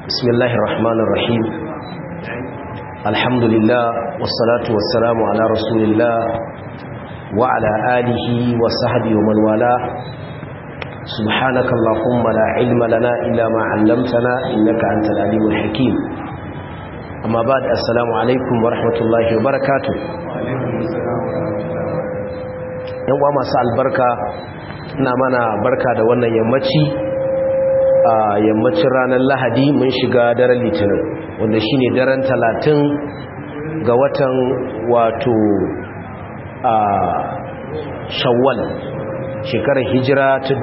بسم الله الرحمن الرحيم الحمد لله والصلاة والسلام على رسول الله وعلى آله وصحبه ومن والاه سبحانك اللهم لا علم لنا إلا ما علمتنا إنك أنت العليم الحكيم أما بعد السلام عليكم ورحمة الله وبركاته yan uwa masu albarka ina mana barka da wannan yammaci a yammacin ranar lahadi mun shiga daren litinin wanda shine daren talatin ga watan wato a shawwal shekarar hijira ta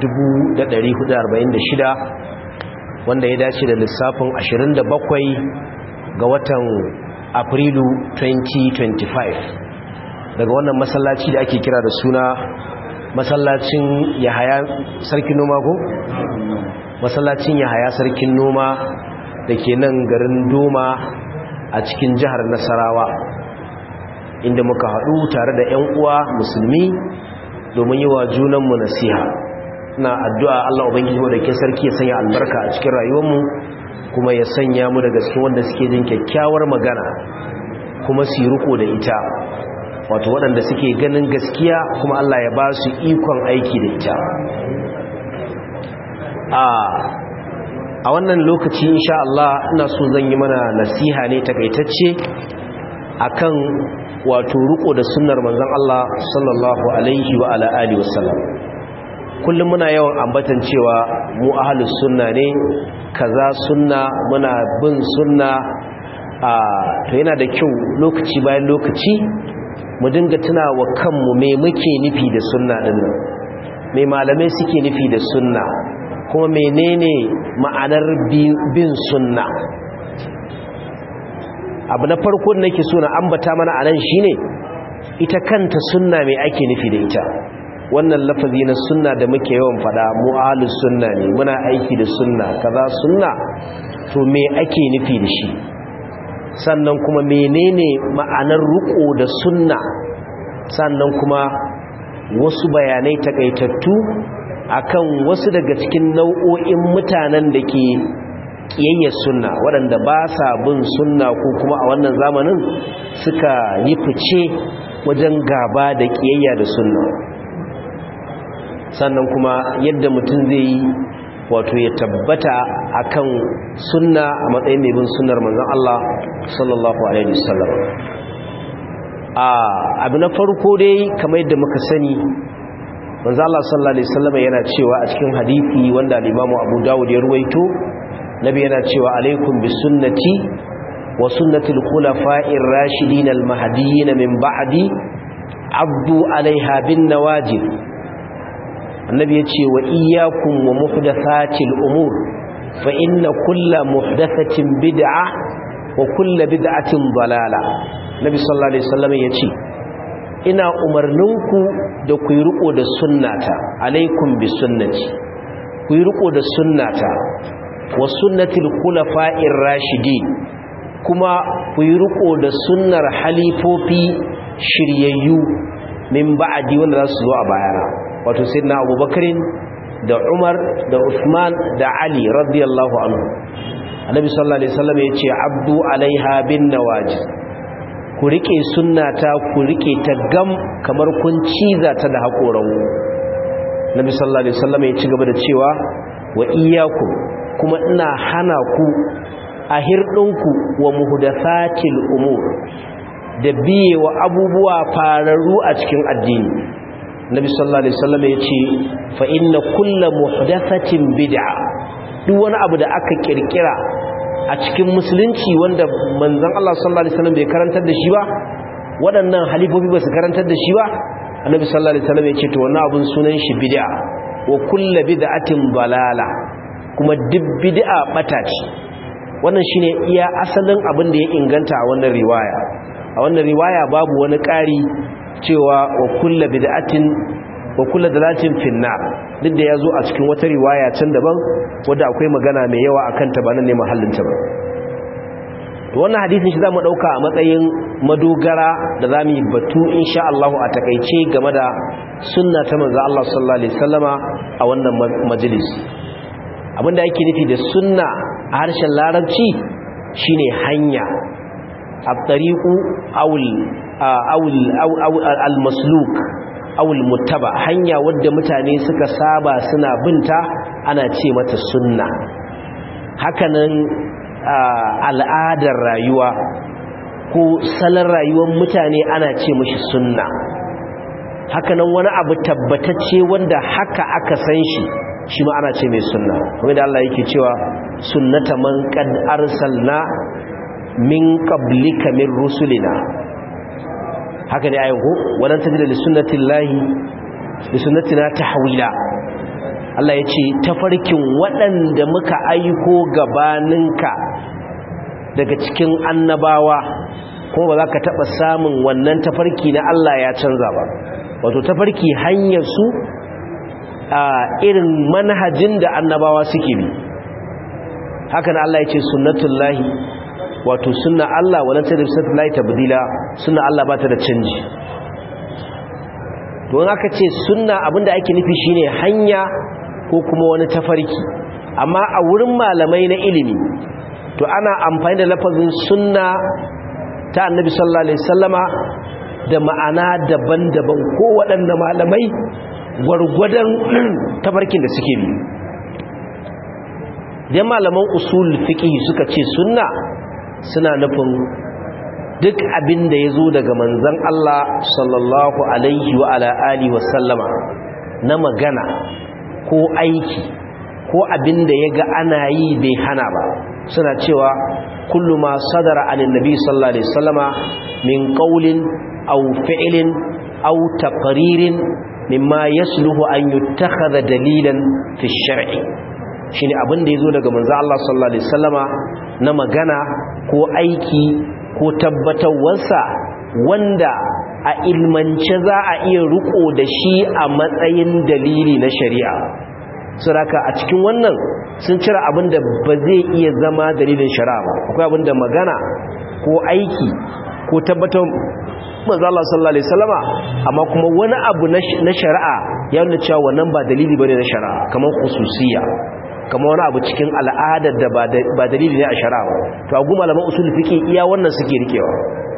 1446 wanda ya dace da lissafin 27 ga watan afrilu 2025 daga wannan masallaci da ake kira da suna masallacin yahaya sarkin noma ko? masallacin yahaya sarkin noma da ke nan garin doma a cikin jihar nasarawa inda muka haɗu tare da 'yan uwa musulmi domin yi wa junanmu nasiha na addu'a Allah Ubangiji wadda ke sarki ya sanya albarka a cikin rayuwarmu kuma ya sanya mu daga cikin wanda suke jin kyakkyawar magana kuma su riko da ita wato waɗanda suke ganin gaskiya kuma Allah ya ba su ikon aiki da ita a wannan lokaci insha Allah ina so zan yi mana nasiha ne takaitacce akan wato riko da sunnar manzon Allah sallallahu alaihi wa ala alihi wasallam kullum muna yawan ambatan cewa mu ahlus sunna ne kaza sunna muna bin sunna a to yana da kyau lokaci bayan lokaci mu dinga tunawa kanmu me muke nufi da sunna din nan me malamai suke nufi da sunna kuma menene ma'anar bin sunna abu na farko da nake so na ambata mana anan shine ita kanta sunna me ake nufi da ita wannan lafazi na sunna da muke yawan fada mu ahlus sunna ne muna aiki da sunna kaza sunna to me ake nufi da shi sannan kuma menene ma'anar ruko da sunna sannan kuma wasu bayanai takaitattu akan wasu daga cikin nau'o'in mutanen da ke kiyayyar sunna waɗanda ba sa bin sunna ko kuma a wannan zamanin suka yi fice wajen gaba da kiyayya da sunna sannan kuma yadda mutum zai yi wato ya tabbata akan sunna a matsayin mai bin sunnar manzon Allah sallallahu alaihi wasallam a abu na farko dai kamar yadda muka sani manzo Allah sallallahu alaihi wasallam yana cewa a cikin hadisi wanda al-Imam Abu Dawud ya ruwaito nabi yana cewa alaikum bi sunnati wa sunnati al-khulafa'ir rashidin al-mahdiyyin min ba'di abdu alaiha bin nawajib annabi yace wa iyyakum wa muhdathatil umur fa inna kulla muhdathatin bid'ah wa kulla bid'atin dalala nabi sallallahu alaihi wasallam yace ina umarninku da ku yi riko da sunnata alaikum bi sunnati ku yi riko da sunnata wa sunnatil khulafa'ir rashidin kuma ku yi riko da sunnar halifofi shiryayyu min ba'di wanda za su zo a bayana wato sayyidina abubakarin da umar da usman da ali radiyallahu anhu annabi sallallahu alaihi wasallam yace abdu alaiha bin nawajib ku rike sunnata ku rike ta gam kamar kun ciza ta da haƙoran nabi sallallahu alaihi wasallam ya ci gaba da cewa wa iyyakum kuma ina hana ku a hirdinku wa muhdathatil umur da biye wa abubuwa fararru a cikin addini nabi sallallahu alaihi wasallam ya ce fa inna kullu muhdathatin bid'a duk wani abu da aka kirkira a cikin musulunci wanda manzon Allah sallallahu alaihi wasallam bai karantar da shi ba waɗannan halifofi ba su karantar da shi ba annabi sallallahu alaihi wasallam ya ce to wannan abun sunan shi bid'a wa kullu bid'atin balala kuma duk bid'a bata ce wannan shine iya asalin abin da ya inganta a wannan riwaya a wannan riwaya babu wani ƙari cewa wa kullu bid'atin wa kullu dalatin finnar duk da yazo a cikin wata riwaya can daban wanda akwai magana mai yawa akan ta ba nan ne mahallin ta ba to wannan hadisin shi zamu dauka a matsayin madogara da zamu yi batu insha Allah a takeice game da sunna ta manzo Allah sallallahu alaihi wasallama a wannan majalisi abinda yake nufi da sunna a a harshen larabci shine hanya at-tariqu awul awul al-masluk awul muttaba hanya wadda mutane suka saba suna binta ana ce mata sunna hakanan al'adar rayuwa ko salon rayuwar mutane ana ce mashi sunna hakanan wani abu tabbatacce wanda haka aka san shi shi ma ana ce mai sunna kuma da Allah yake cewa sunnata man qad arsalna min qablika min rusulina haka ne ayin ko walan tajida li sunnatillahi li sunnatina tahwila Allah ya ce tafarkin waɗanda muka aiko gabaninka daga cikin annabawa kuma ba za ka taɓa samun wannan tafarki na Allah ya canza ba wato tafarki hanyar su a irin manhajin da annabawa suke bi hakan Allah ya ce sunnatullahi wato sunna Allah wala ta da sunnatullahi tabdila sunna Allah ba ta da canji don aka ce sunna abinda ake nufi shine hanya ko kuma wani tafarki amma a wurin malamai na ilimi to ana amfani da lafazin sunna ta annabi sallallahu alaihi wasallama da ma'ana daban-daban ko waɗanda malamai gwargwadon tafarkin da suke bi idan malaman usul fiqh suka ce sunna suna nufin duk abin da ya zo daga manzan Allah sallallahu alaihi wa ala alihi wa sallama na magana ko aiki ko abin da ya ga ana yi bai hana ba suna cewa kullu ma sadara anin nabi sallallahu alaihi wasallama min qawlin aw fi'lin aw taqririn mimma yasluhu an yuttakhadha dalilan fi shar'i shine abin da yazo daga manzo Allah sallallahu alaihi wasallama na magana ko aiki ko tabbatarwarsa wanda a ilmance za a iya riko da shi a matsayin dalili na shari'a suraka a cikin wannan sun cire abin da ba zai iya zama dalilin shari'a ba akwai abin da magana ko aiki ko tabbatar manzo Allah sallallahu alaihi wasallama amma kuma wani abu na shari'a ya nuna cewa wannan ba dalili bane na shari'a kamar khususiyya kamar wani abu cikin al'adar da ba dalili ne a shari'a ba to agu malaman usul fiqi iya wannan suke rikewa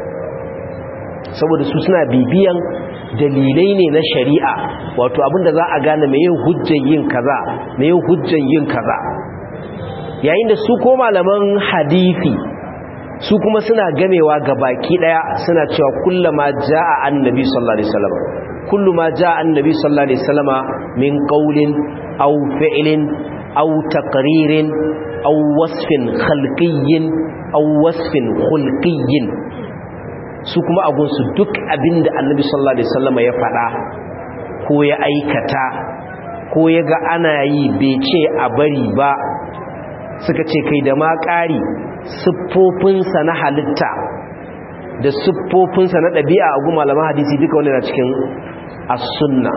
saboda su suna bibiyan dalilai ne na shari'a wato abinda za a gane me yin hujjan yin kaza me yin hujjan yin kaza yayin da su ko malaman hadisi su kuma suna gamewa ga baki daya suna cewa kullama jaa annabi sallallahu alaihi wasallam kullu ma jaa annabi sallallahu alaihi wasallama min qawlin aw fi'lin aw taqririn aw wasfin khalqiyyin aw wasfin khulqiyyin su kuma agunsu duk abinda annabi sallallahu alaihi wasallama ya faɗa ko ya aikata ko ya ga ana yi bai ce a bari ba suka ce kai da ma ƙari siffofinsa na halitta da siffofinsa na ɗabi'a a guma malaman hadisi duka wani na cikin as-sunna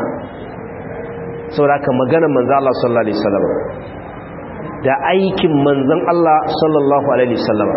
sauraka maganar manzan Allah sallallahu Alaihi wasallam da aikin manzan Allah sallallahu Alaihi wasallam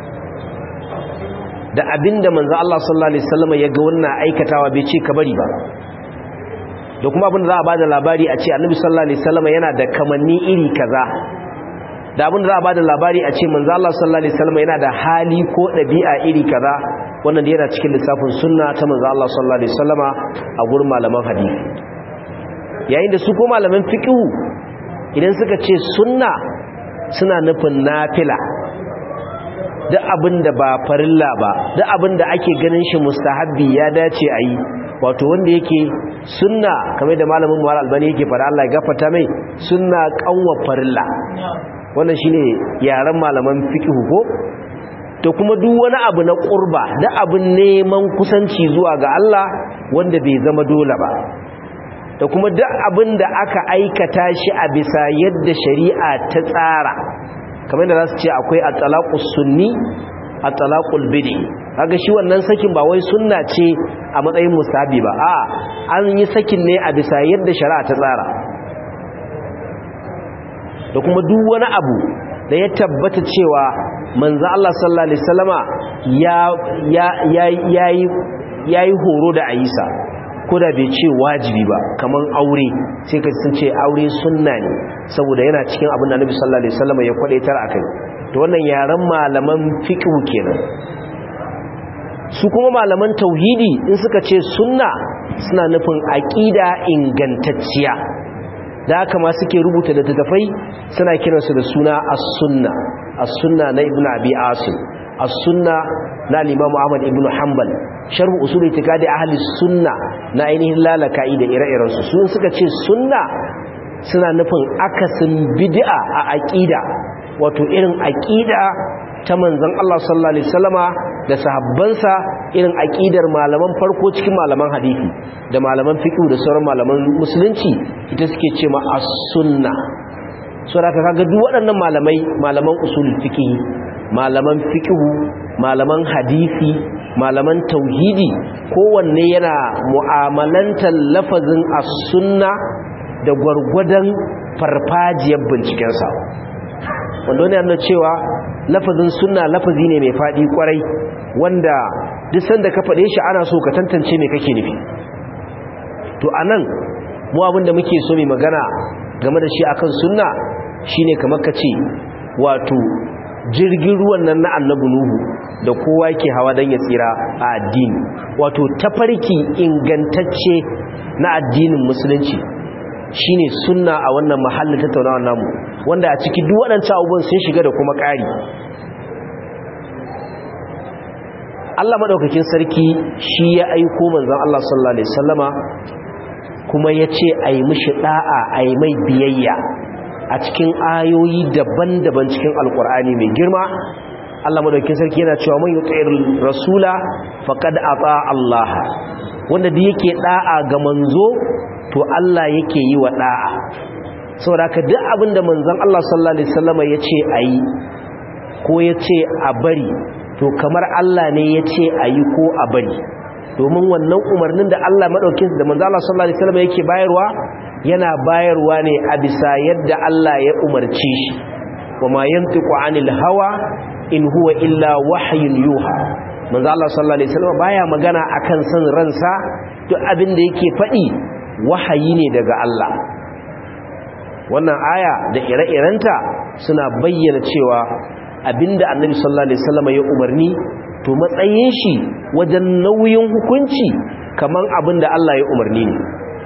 da abinda manzan Allah sallallahu Alaihi wasallam ya ga wannan aikatawa bai ce ka bari ba da kuma abinda za a ba da labari a ce annabi sallallahu Alaihi wasallam yana da kamanni iri kaza da abin da za a bada labari a ce manzo Allah sallallahu alaihi wasallam yana da hali ko dabi'a iri kaza wannan da yana cikin lissafin sunna ta manzo Allah sallallahu alaihi wasallama a gurin malaman hadisi yayin da su ko malaman fiqh idan suka ce sunna suna nufin nafila duk abin da ba farilla ba duk abin da ake ganin shi mustahabbi ya dace a yi wato wanda yake sunna kamar da malamin Muhammad Albani yake fara Allah ya gafarta mai sunna kanwa farilla wannan shine yaren malaman fiqh ko to kuma duk wani abu na qurba da abin neman kusanci zuwa ga Allah wanda bai zama dole ba da kuma duk abin da aka aikata shi a bisa yadda shari'a ta tsara kamar da za su ce akwai at-talaqus sunni at-talaqul bid'i kaga shi wannan sakin ba wai sunna ce a matsayin musabi ba a an yi sakin ne a bisa yadda shari'a ta tsara da kuma duk wani abu da ya tabbata cewa manzo Allah sallallahu alaihi wasallama ya ya yayi yayi horo da Aisha koda bai ce wajibi ba kaman aure sai ka sun ce aure sunna ne saboda yana cikin abin da Annabi sallallahu alaihi wasallama ya kwadaitar akai to wannan yaren malaman fiqh kenan su kuma malaman tauhidi in suka ce sunna suna nufin aqida ingantacciya da haka ma suke rubuta da tattafai suna kiransu da suna as-sunna as-sunna na ibnu abi asim as-sunna na al-imam ahmad ibnu hanbal sharh usul itikadi ahli sunna na ainihin lalaka'i da ire-iren su sun suka ce sunna suna nufin akasin bid'a a aqida wato irin aqida ta manzon Allah sallallahu alaihi wasallama da sahabbansa irin aqidar malaman farko cikin malaman hadisi da malaman fiqh da sauran malaman musulunci ita suke ce ma as-sunna saboda kaga duk waɗannan malamai malaman usul fiqh malaman fiqh malaman hadisi malaman tauhidi kowanne yana mu'amalantar lafazin as-sunna da gwargwadon farfajiyar bincikensa wanda wani yana cewa lafazin sunna lafazi ne mai faɗi kwarai wanda duk sanda ka faɗe shi ana so ka tantance me kake nufi to anan mu abinda muke so mai magana game da shi akan sunna shine kamar ka ce wato jirgin ruwan nan na annabi nuhu da kowa ke hawa don ya tsira a addini wato tafarki ingantacce na addinin musulunci shine sunna a wannan mahallin tattaunawa namu wanda a ciki duk waɗancan abubuwan sun shiga da kuma ƙari Allah maɗaukakin sarki shi ya aiko manzon Allah sallallahu alaihi wasallama kuma ya ce a yi mishi ɗa'a a yi mai biyayya a cikin ayoyi daban-daban cikin alkur'ani mai girma Allah maɗaukakin sarki yana cewa man yutsayir rasula faqad ata Allah wanda da yake ɗa'a ga manzo to Allah yake yi wa ɗa'a saboda ka duk abinda manzon Allah sallallahu alaihi wasallama ya ce a yi ko ya ce a bari to kamar Allah ne ya ce a yi ko a bari domin wannan umarnin da Allah maɗaukin da manzo Allah sallallahu alaihi wasallam yake bayarwa yana bayarwa ne a bisa yadda Allah ya umarce shi wa ma yantiqu anil hawa in huwa illa wahyun yuha manzo Allah sallallahu alaihi wasallam baya magana akan san ransa duk abin da yake faɗi wahayi ne daga Allah wannan aya da ire-irenta suna bayyana cewa abinda annabi sallallahu alaihi wasallam ya umarni to matsayin shi wajen nauyin hukunci kaman abinda Allah ya umarni ne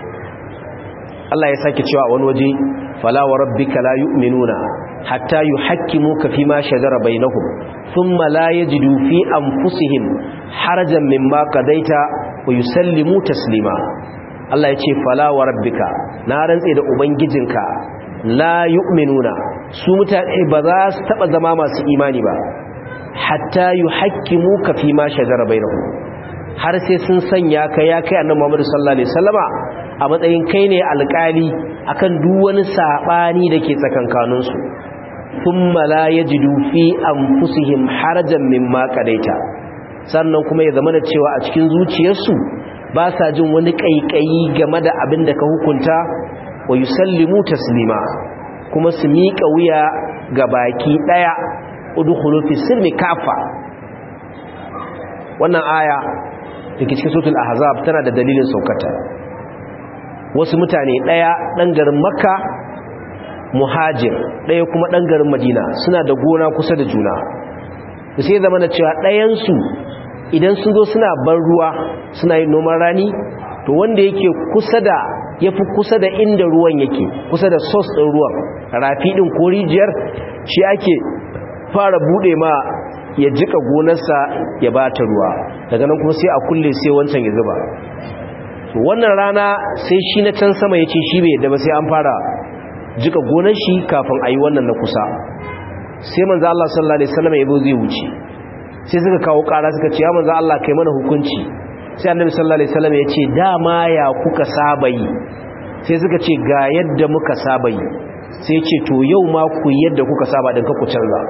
Allah ya sake cewa wani waje fala wa rabbika la yu'minuna hatta yuhakkimuka fima shajara bainahum thumma la yajidu fi anfusihim harajan mimma qadaita wa yusallimu taslima Allah ya ce fala wa rabbika na rantse da ubangijinka la yu'minuna su mutane ba za su taba zama masu imani ba hatta yuhakkimuka fi ma shajara bainahum har sai sun sanya ka ya kai annabi Muhammad sallallahu alaihi wasallama a matsayin kai ne alƙali akan duk wani sabani dake tsakankanin su thumma la yajidu fi anfusihim harajan mimma qadaita sannan kuma ya zama da cewa a cikin zuciyarsu ba sa jin wani kaikayi game da abin da ka hukunta wa yusallimu taslima kuma su miƙa wuya ga baki ɗaya udkhulu fi silmi kafa wannan aya dake cikin suratul ahzab tana da dalilin saukata wasu mutane ɗaya ɗan garin makka muhajir ɗaya kuma ɗan garin madina suna da gona kusa da juna sai zama da cewa ɗayansu idan sun zo suna ban ruwa suna yin noman rani to wanda yake kusa da ya fi kusa da inda ruwan yake kusa da sos ɗin ruwan rafi ɗin ko rijiyar shi ake fara buɗe ma ya jika gonarsa ya ba ta ruwa daga nan kuma sai a kulle sai wancan ya zuba wannan rana sai shi na can sama ya ce shi bai yadda ba sai an fara jika gonar shi kafin a yi wannan na kusa sai manzo Allah sallallahu alaihi wasallam ya zo zai wuce sai suka kawo ƙara suka ce ya manzo Allah kai mana hukunci sai annabi sallallahu alaihi wasallam ya ce dama ya kuka saba yi sai suka ce ga yadda muka saba yi sai ya ce to yau ma ku yadda kuka saba din ka ku canza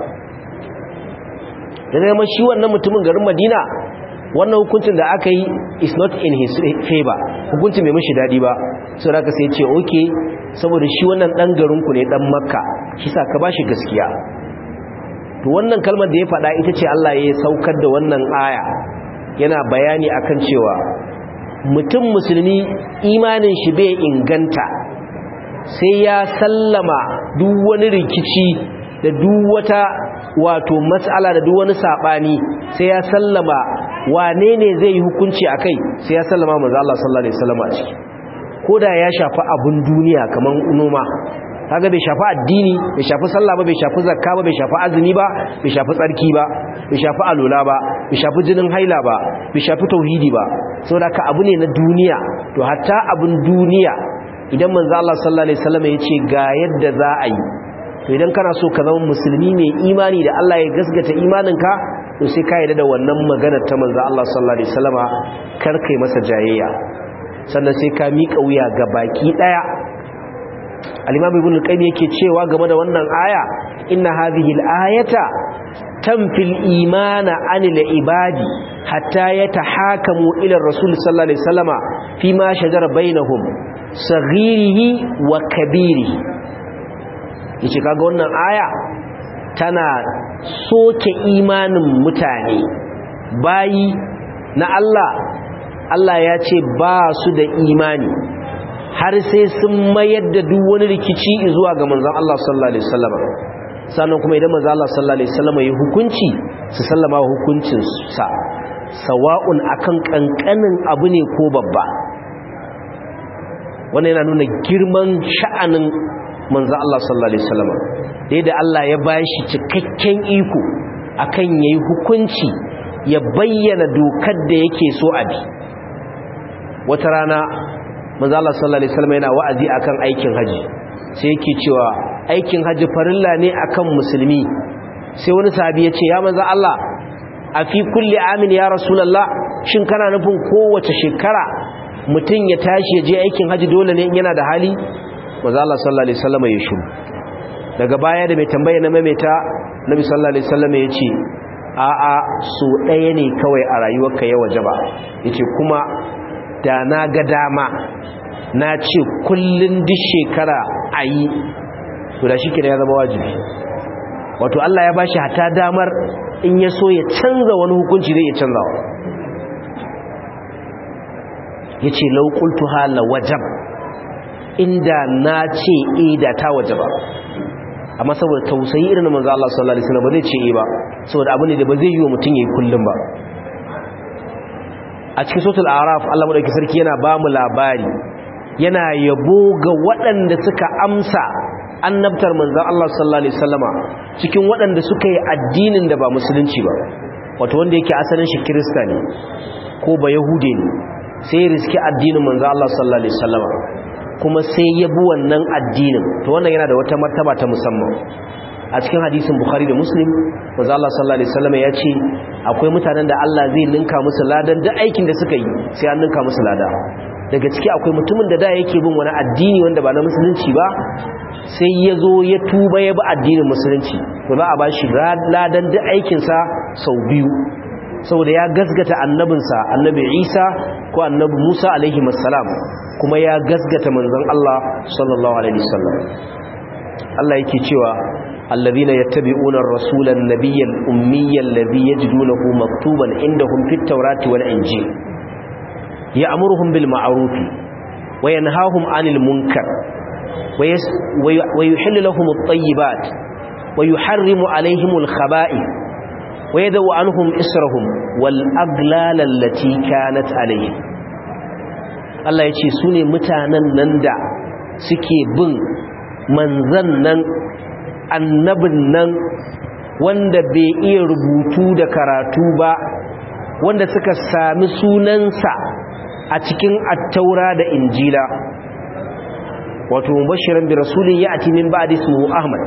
da zama shi wannan mutumin garin Madina wannan hukuncin da aka yi is not in his favor hukuncin bai mishi dadi ba sai raka sai ya ce okay saboda shi wannan dan garin ku ne dan Makka shi sa ka bashi gaskiya to wannan kalmar da ya faɗa ita ce Allah ya saukar da wannan aya yana bayani akan cewa mutum musulmi imanin shi bai inganta sai ya sallama duk wani rikici da duk wata wato mas'ala da duk wani sabani sai ya sallama wane ne zai yi hukunci akai sai ya sallama manzo Allah sallallahu alaihi wasallam a ciki koda ya shafi abun duniya kaman noma kaga bai shafi addini bai shafi sallah ba bai shafi zakka ba bai shafi azumi ba bai shafi tsarki ba bai shafi alola ba bai shafi jinin haila ba bai shafi tauhidi ba saboda ka abu ne na duniya to hatta abun duniya idan manzo Allah sallallahu alaihi wasallam ya ce ga yadda za a yi to idan kana so ka zama musulmi mai imani da Allah ya gasgata imaninka to sai ka yarda da wannan maganar ta manzo Allah sallallahu alaihi wasallama kar kai masa jayayya sannan sai ka miƙa wuya ga baki daya al-imam ibn al-qayyim yake cewa game da wannan aya inna hadhihi al-ayata tanfil imana anil ibadi hatta yatahakamu ila rasul sallallahu alaihi wasallama fima shajara bainahum saghirihi wa kabirihi yace kaga wannan aya tana soke imanin mutane bayi na Allah Allah ya ce ba su da imani har sai sun mayar da duk wani rikici zuwa ga manzon Allah sallallahu alaihi wasallam sannan kuma idan manzon Allah sallallahu alaihi wasallam ya hukunci su sallama hukuncin sa sawa'un akan kankanin abu ne ko babba wannan yana nuna girman sha'anin manzon Allah sallallahu alaihi wasallam da yadda Allah ya bashi cikakken iko akan yayi hukunci ya bayyana dokar da yake so a bi wata rana manzo Allah sallallahu alaihi wasallam yana wa'azi akan aikin haji sai yake cewa aikin haji farilla ne akan musulmi sai wani sahabi ya ce ya manzo Allah a fi kulli amin ya rasulullah shin kana nufin kowace shekara mutum ya tashi ya je aikin haji dole ne in yana da hali manzo Allah sallallahu alaihi wasallam ya shiru daga baya da mai tambaya na maimaita nabi sallallahu alaihi wasallam ya ce a'a so ɗaya ne kawai a rayuwarka ya wajaba yace kuma da na ga dama na ce kullun duk shekara a yi to da shi ya zama wajibi wato Allah ya bashi hata damar in ya so ya canza wani hukunci zai ya canza wa ya ce laukultu hala wajab inda na ce e da ta wajaba amma saboda tausayi irin manzo Allah sallallahu alaihi wasallam ba zai ce e ba saboda abu ne da ba zai yi wa mutum yayi kullum ba a cikin suratul araf Allah madaukakin sarki yana ba mu labari yana yabo ga waɗanda suka amsa annabtar manzon Allah sallallahu alaihi wasallama cikin waɗanda suka yi addinin da ba musulunci ba wato wanda yake asalin shi kirista ne ko ba yahude ne sai riski addinin manzon Allah sallallahu alaihi wasallama kuma sai ya bi wannan addinin to wannan yana da wata martaba ta musamman a cikin hadisin bukhari da muslim manzo Allah sallallahu alaihi wasallam ya ce akwai mutanen da Allah zai ninka musu ladan duk aikin da suka yi sai an ninka musu lada daga ciki akwai mutumin da da yake bin wani addini wanda ba na musulunci ba sai ya zo ya tuba ya bi addinin musulunci to za a ba shi ladan duk aikinsa sau biyu saboda ya gasgata annabinsa annabi isa ko annabi musa alaihi salam kuma ya gasgata manzon Allah sallallahu alaihi wasallam Allah yake cewa الذين يتبعون الرسول النبي الأمي الذي يجدونه مكتوبا عندهم في التوراة والإنجيل يأمرهم بالمعروف وينهاهم عن المنكر ويحل لهم الطيبات ويحرم عليهم الخبائث ويدو عنهم إسرهم والأغلال التي كانت عليهم Allah ya ce su ne mutanen nan da suke bin manzan nan annabin nan wanda bai iya rubutu da karatu ba wanda suka sami sunansa a cikin attaura da injila wato mubashiran bi rasulin ya ati min ba'di ismuhu ahmad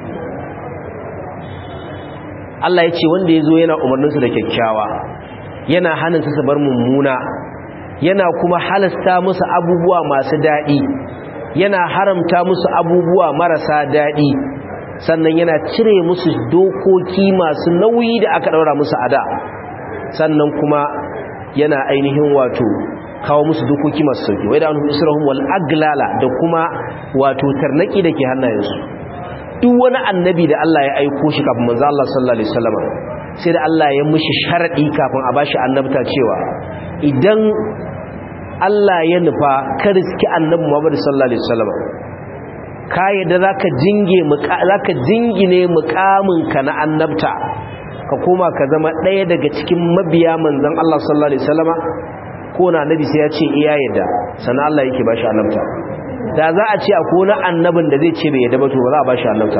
Allah ya ce wanda ya zo yana umarninsu da kyakkyawa yana hannun su bar mummuna yana kuma halasta musu abubuwa masu daɗi yana haramta musu abubuwa marasa daɗi sannan yana cire musu dokoki masu nauyi da aka ɗaura musu a da sannan kuma yana ainihin wato kawo musu dokoki masu sauki wai da an isra'un wal aglala da kuma wato tarnaki da ke hannayensu duk wani annabi da Allah ya aiko shi kafin manzo Allah sallallahu alaihi wasallam sai da Allah ya mishi sharadi kafin a bashi annabta cewa idan Allah ya nufa ka riski annabi Muhammad sallallahu alaihi wasallam ka yadda zaka jinge zaka jingine mukaminka na annabta ka koma ka zama ɗaya daga cikin mabiya manzon Allah sallallahu alaihi wasallama ko na annabi sai ya ce iya yadda sannan Allah yake bashi annabta da za a ce akwai wani annabin da zai ce bai yadda ba to ba za a bashi annabta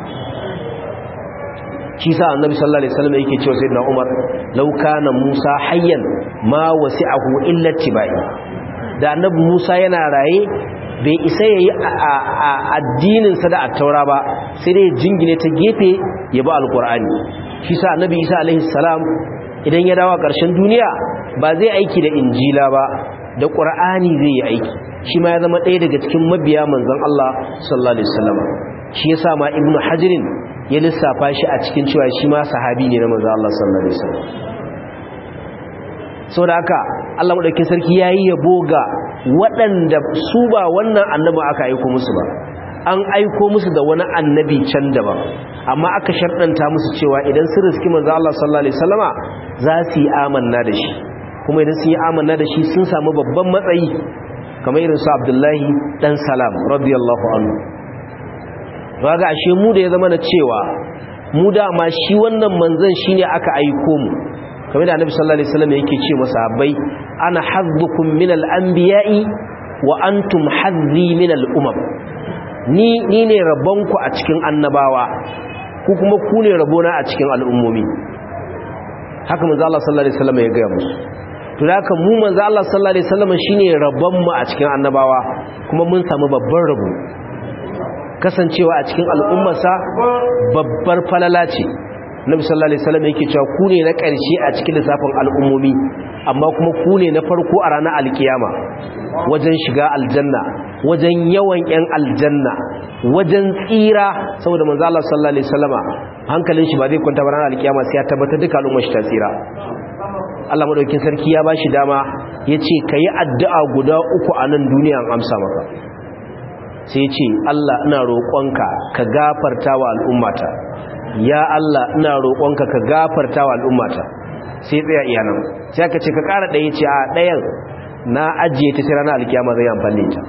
shi sa annabi sallallahu alaihi wasallam yake cewa sayyidina Umar law kana Musa hayyan ma wasi'ahu illa tibai da annabi Musa yana raye bai isa yayi addinin sa da at-taura ba sai dai jingine ta gefe ya ba alqur'ani shi sa annabi Isa alaihi salam idan ya dawo ƙarshen duniya ba zai aiki da injila ba da qur'ani zai yi aiki shi ma ya zama ɗaya daga cikin mabiya manzon Allah sallallahu alaihi wasallam shi yasa ma ibnu hajirin ya lissafa shi a cikin cewa shi ma sahabi ne na manzo Allah sallallahu alaihi wasallam saboda haka Allah madaukakin sarki yayi yabo ga waɗanda su ba wannan annabi aka aika musu ba an aiko musu da wani annabi can daban amma aka sharɗanta musu cewa idan sun riski manzo Allah sallallahu alaihi wasallama za su yi amanna da shi kuma idan sun yi amanna da shi sun samu babban matsayi kamar irin su Abdullahi dan Salam radiyallahu anhu raga ashe mu da ya zama na cewa mu dama shi wannan manzon shine aka aiko mu kamar da Annabi sallallahu alaihi wasallam yake ce masahabbai ana hazzukum min al-anbiya'i wa antum hazzi min al-umam ni ni ne rabonku a cikin annabawa ku kuma ku ne rabona a cikin al'ummomi haka manzo Allah sallallahu alaihi wasallam ya ga musu to haka mu manzo Allah sallallahu alaihi wasallam shine rabon mu a cikin annabawa kuma mun samu babban rabo kasancewa a cikin al'ummarsa babbar falala ce nabi sallallahu alaihi wasallam yake cewa ku ne na ƙarshe a cikin lissafin al'ummomi amma kuma ku ne na farko a ranar alkiyama wajen shiga aljanna wajen yawan yan aljanna wajen tsira saboda manzo Allah sallallahu alaihi wasallama hankalin shi ba zai kwanta ba ranar alkiyama sai ya tabbatar duka al'ummar shi ta tsira Allah madaukakin sarki ya bashi dama yace kayi addu'a guda uku a nan duniya an amsa maka sai ce Allah ina roƙonka ka gafarta wa al'ummata ya Allah ina roƙonka ka gafarta wa al'ummata sai tsaya iyanan sai aka ce ka ƙara ɗaya ce a ɗayan na ajiye ta sai ranar alkiyama zai amfani ta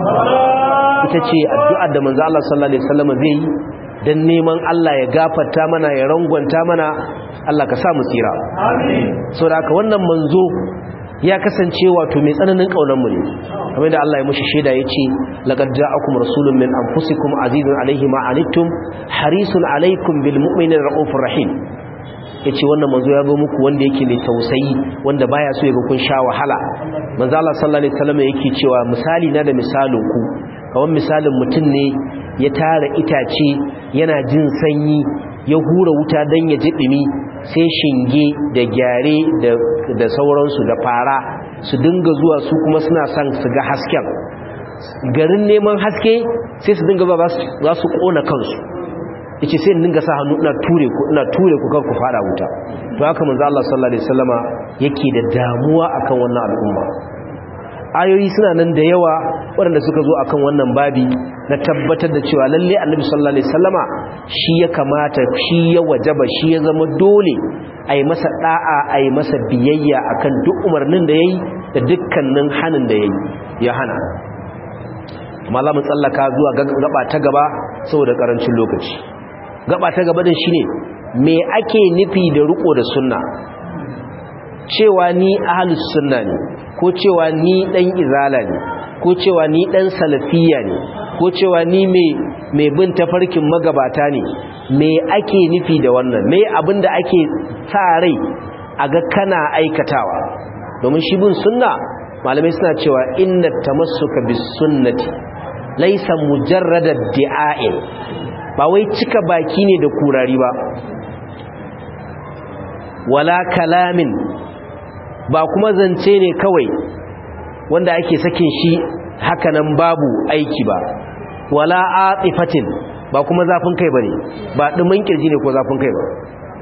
ita ce addu'ar da manzo Allah sallallahu alaihi wasallam zai yi dan neman Allah ya gafarta mana ya rangwanta mana Allah ka sa mu tsira amin saboda haka wannan manzo ya kasance wato mai tsananin mu ne kamar da Allah ya mushi shaida yace laqad ja'akum rasulun min anfusikum azizun alayhi ma anittum harisun alaykum bil mu'minina raufur rahim yace wannan manzo ya zo muku wanda yake mai tausayi wanda baya so ya ga kun sha wahala manzo Allah sallallahu alaihi wasallam yake cewa misali na da misalin ku kawan misalin mutum ne ya tara itace yana jin sanyi ya hura wuta dan ya ji dumi sai shinge da gyare da sauransu da fara su dinga zuwa su kuma suna son su ga hasken garin neman haske sai su dinga zuwa za su kona kansu yace sai dinga sa hannu ina ture ku ina ture ku kar ku fara wuta to haka manzo Allah sallallahu alaihi wasallama yake da damuwa akan wannan al'umma ayoyi suna nan da yawa waɗanda suka zo akan wannan babi na tabbatar da cewa lalle annabi sallallahu alaihi wasallama shi ya kamata shi ya wajaba shi ya zama dole a yi masa da'a a yi masa biyayya akan duk umarnin da ya yi da dukkanin hannun da ya yi ya hana amma za mu tsallaka zuwa gaba ta gaba saboda karancin lokaci gaba ta gaba din shine me ake nufi da riko da sunna cewa ni ahlus sunna ne ko cewa ni dan izala ne ko cewa ni dan salafiya ne ko cewa ni mai bin tafarkin magabata ne me ake nufi da wannan me abinda ake sa rai a ga kana aikatawa domin shi bin sunna malamai suna cewa inna tamassuka bis sunnati laysa mujarrada di'a'in ba wai cika baki ne da kurari ba wala kalamin ba kuma zance ne kawai wanda ake sakin shi hakanan babu aiki ba wala atifatin ba kuma zafin kai bane ba dumin kirji ne ko zafin kai ba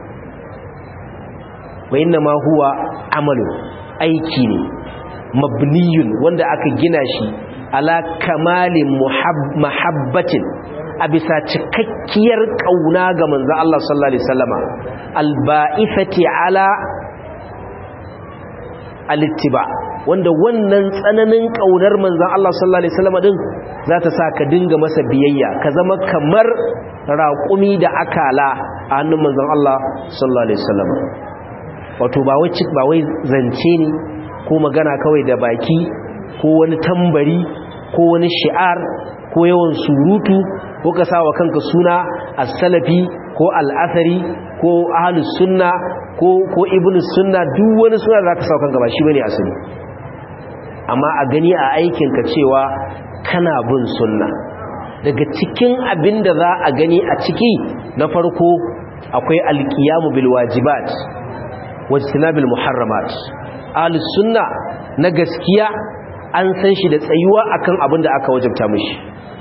wa inna ma huwa amalu aiki ne mabniyun wanda aka gina shi ala kamalin mahabbatin a bisa cikakkiyar kauna ga manzo Allah sallallahu alaihi wasallama alba'ifati ala alittiba wanda wannan tsananin kaunar manzon Allah sallallahu alaihi wasallam din za ta sa ka dinga masa biyayya ka zama kamar raƙumi da akala a hannun manzon Allah sallallahu alaihi wasallam wato ba wai ba wai zance ne ko magana kawai da baki ko wani tambari ko wani shi'ar ko yawan surutu ko ka sawa kanka suna as-salafi ko al-athari ko ahlus sunna ko ko ibnus sunna duk wani suna da zaka sawa kanka ba shi bane asali amma a gani a aikin ka cewa kana bin sunna daga cikin abin da za a gani a ciki na farko akwai alqiyamu bil wajibat wajtinabil muharramat ahlus sunna na gaskiya an san shi da tsayuwa akan abin da aka wajabta mishi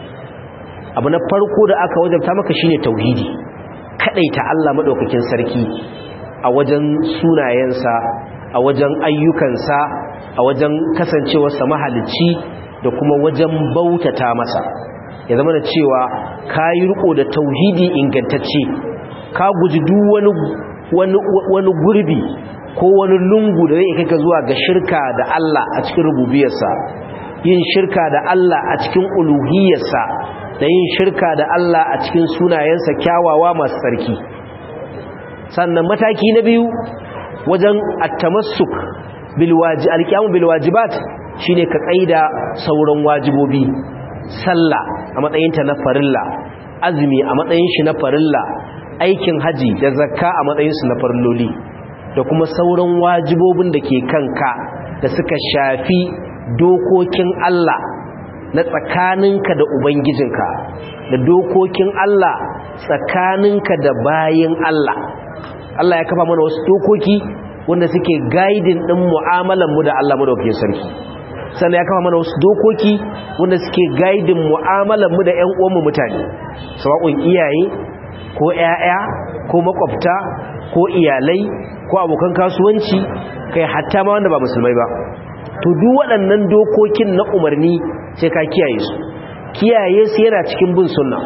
abu na farko da aka wajabta maka shine tauhidi kadaita Allah madaukakin sarki a wajen sunayensa a wajen ayyukansa a wajen kasancewarsa mahalicci da kuma wajen bautata masa ya zama da cewa ka yi riko da tauhidi ingantacce ka guji duk wani wani gurbi ko wani lungu da zai kai ka zuwa ga shirka da Allah a cikin rububiyarsa yin shirka da Allah a cikin uluhiyarsa da yin shirka da Allah a cikin sunayensa kyawawa masu tsarki sannan mataki na biyu wajen at-tamassuk bil waji al-qiyamu bil wajibat shine ka tsaida sauran wajibobi sallah a matsayin ta na farilla azumi a matsayin shi na farilla aikin haji da zakka a matsayin su na farilloli da kuma sauran wajibobin da ke kanka da suka shafi dokokin Allah na tsakaninka da Ubangijinka da dokokin Allah tsakaninka da bayin Allah Allah ya kafa mana wasu dokoki wanda suke gaidin ɗin mu'amalanmu da Allah madaukakin sarki sannan ya kafa mana wasu dokoki wanda suke gaidin mu'amalanmu da ƴan uwanmu mutane sawa'un iyaye ko ƴaƴa ko makwabta ko iyalai ko abokan kasuwanci kai hatta ma wanda ba musulmai ba to duk waɗannan dokokin na umarni sai ka kiyaye su kiyaye su yana cikin bin sunna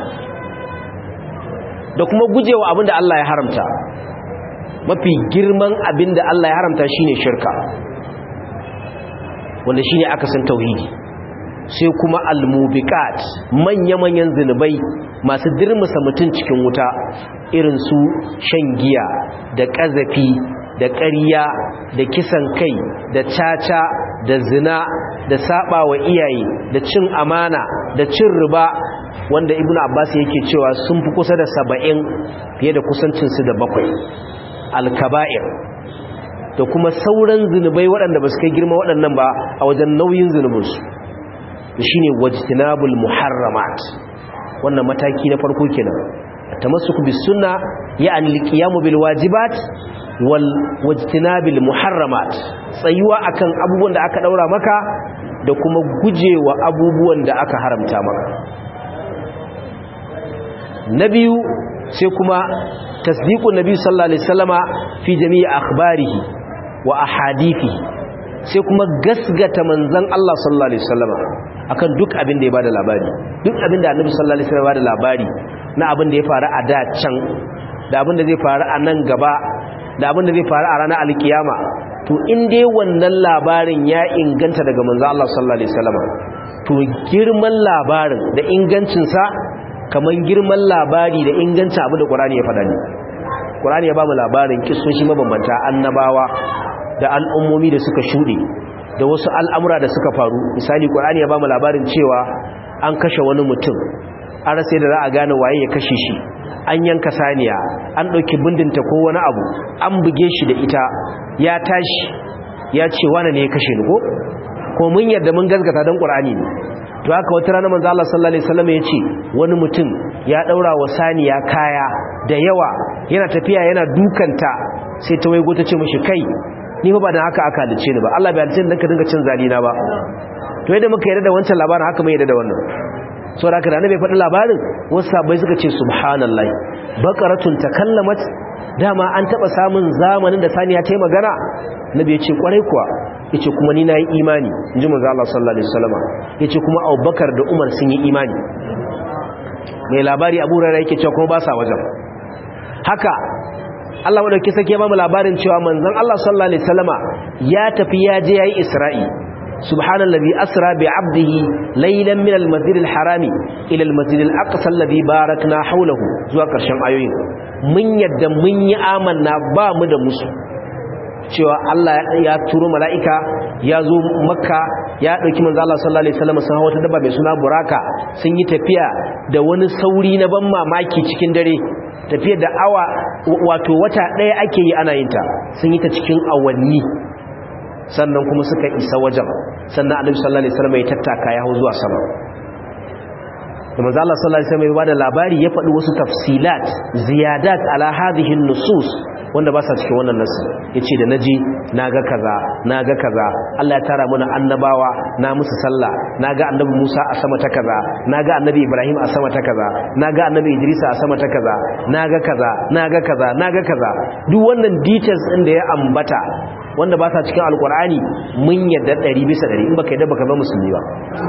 da kuma gujewa abin da Allah ya haramta mafi girman abin da Allah ya haramta shine shirka wanda shine akasin tauhidi sai kuma almubiqat manya-manyan zinubai masu dirmusa mutum cikin wuta irin su shan giya da ƙazafi da ƙarya da kisan kai da caca da zina da saba wa iyaye da cin amana da cin riba wanda ibnu abbas yake cewa sun fi kusa da saba'in fiye da kusancinsu da bakwai alkaba'ir da kuma sauran zunubai waɗanda ba su kai girma waɗannan ba a wajen nauyin zunubinsu da shi ne wajtinabul muharramat wannan mataki na farko kenan tamassuku bis sunna ya'ni alqiyamu bil wajibat wal wajtinabil muharramat tsayuwa akan abubuwan da aka daura maka da kuma gujewa abubuwan da aka haramta maka na biyu sai kuma tasdiqun nabi sallallahu alaihi wasallama fi jami'i akhbarihi wa ahadithi sai kuma gasgata manzon Allah sallallahu alaihi wasallama akan duk abin da ya bada labari duk abin da annabi sallallahu alaihi wasallam ya bada labari na abin da ya faru a da can da abin da zai faru a nan gaba da abin da zai faru a ranar alkiyama to in dai wannan labarin ya inganta daga manzo Allah sallallahu alaihi wasallam to girman labarin da ingancin sa kaman girman labari da ingancin abu da Qur'ani ya faɗa ne Qur'ani ya ba mu labarin kissoshi mabambanta annabawa da al'ummomi da suka shude da wasu al'amura da suka faru misali Qur'ani ya ba mu labarin cewa an kashe wani mutum an rasa da za a gane waye ya kashe shi an yanka saniya an ɗauki bindinta ko wani abu an buge shi da ita ya tashi ya ce wane ne ya kashe ni ko ko mun yarda mun gazgata don ƙur'ani ne to haka wata rana manzo Allah sallallahu alaihi wasallam ya ce wani mutum ya daura wa saniya kaya da yawa yana tafiya yana dukanta sai ta waigo ta ce mishi kai ni fa ba dan haka aka halice ni ba Allah bai halice ni dan ka dinga cin zalina ba to yadda muka yarda da wancan labarin haka mai yarda da wannan so da kada annabi faɗi labarin wasu sabai suka ce subhanallah baqaratun takallamat dama an taba samun zamanin da saniya ta yi magana nabi ya ce kwarai kuwa yace kuma ni nayi imani inji manzo Allah sallallahu alaihi wasallam yace kuma Abubakar da Umar sun yi imani mai labari Abu Hurairah yake cewa kuma ba sa wajen haka Allah madauki sake ba mu labarin cewa manzon Allah sallallahu alaihi wasallama ya tafi ya je yayi Isra'i subhanallazi asra bi 'abdihi laylan min al-masjid al-harami ila al-masjid al-aqsa alladhi barakna hawlahu zuwa karshen ayoyin mun yadda mun yi amanna ba mu da musu cewa Allah ya turo mala'ika ya zo makka ya ɗauki manzo Allah sallallahu alaihi wasallam sun hawa ta dabba mai suna buraka sun yi tafiya da wani sauri na ban mamaki cikin dare tafiyar da awa wato wata ɗaya ake yi ana yin ta sun yi ta cikin awanni sannan kuma suka isa wajen sannan annabi sallallahu alaihi wasallam ya tattaka ya hau zuwa sama da manzo Allah sallallahu alaihi wasallam ya bada labari ya faɗi wasu tafsilat ziyadat ala hadhihi nusus wanda ba sa cikin wannan nasu yace da naji naga kaza naga kaza Allah ya tara mana annabawa na musu sallah naga annabi Musa a sama ta kaza naga annabi Ibrahim a sama ta kaza naga annabi Idris a sama ta kaza naga kaza naga kaza naga kaza duk wannan details din da ya ambata wanda ba sa cikin alkur'ani mun yadda 100 bisa 100 in baka yadda baka zama musulmi ba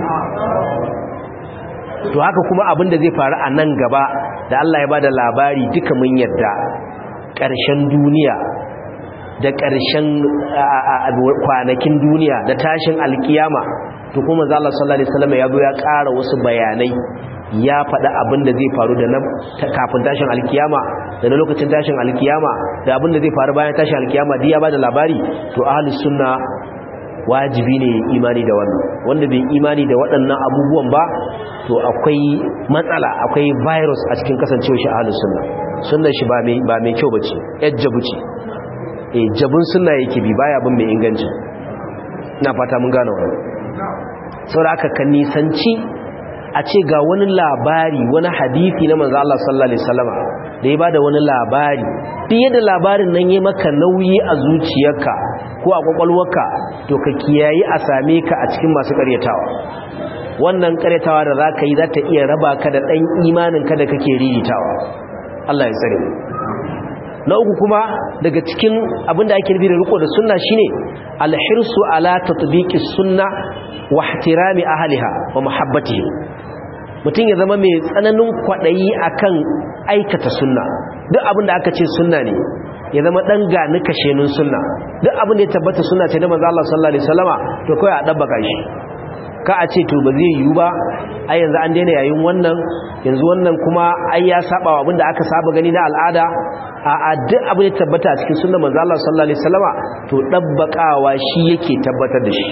to haka kuma abin da zai faru a nan gaba da Allah ya bada labari duka mun yadda ƙarshen duniya da ƙarshen kwanakin duniya da tashin alkiyama to kuma manzo Allah sallallahu alaihi wasallam ya zo ya ƙara wasu bayanai ya faɗa abin da zai faru da kafin tashin alkiyama da na lokacin tashin alkiyama da abin da zai faru bayan tashin alkiyama duk ya bada labari to ahlus sunna wajibi ne imani da wannan wanda bai imani da waɗannan abubuwan ba to akwai matsala akwai virus a cikin kasancewa shi ahlus sunna sunnar shi ba mai ba mai kyau bace yajjabu ce eh jabun sunna yake bi baya bin mai inganci ina fata mun gane wannan saboda aka kan nisanci a ce ga wani labari wani hadisi na manzo Allah sallallahu alaihi wasallama da ya bada wani labari duk yadda labarin nan yayi maka nauyi a zuciyarka ko a kwakwalwarka to ka kiyayi a same ka a cikin masu karyatawa wannan karyatawa da zaka yi za ta iya raba ka da dan imanin ka da kake riritawa Allah ya tsare na uku kuma daga cikin abinda ake nufi da riko da sunna shine alhirsu ala tatbiqi sunna wa ihtirami ahliha wa muhabbatihi mutum ya zama mai tsananin kwadayi akan aikata sunna duk abinda aka ce sunna ne ya zama dan gani kashenin sunna duk abinda ya tabbata sunna ce da manzo Allah sallallahu alaihi wasallama to kai a dabbaka shi ka a ce to ba zai yiwu ba ai yanzu an daina yayin wannan yanzu wannan kuma ai ya saba wa abinda aka saba gani na al'ada a duk abin da tabbata a cikin sunnar manzo Allah sallallahu alaihi wasallama to dabbakawa shi yake tabbatar da shi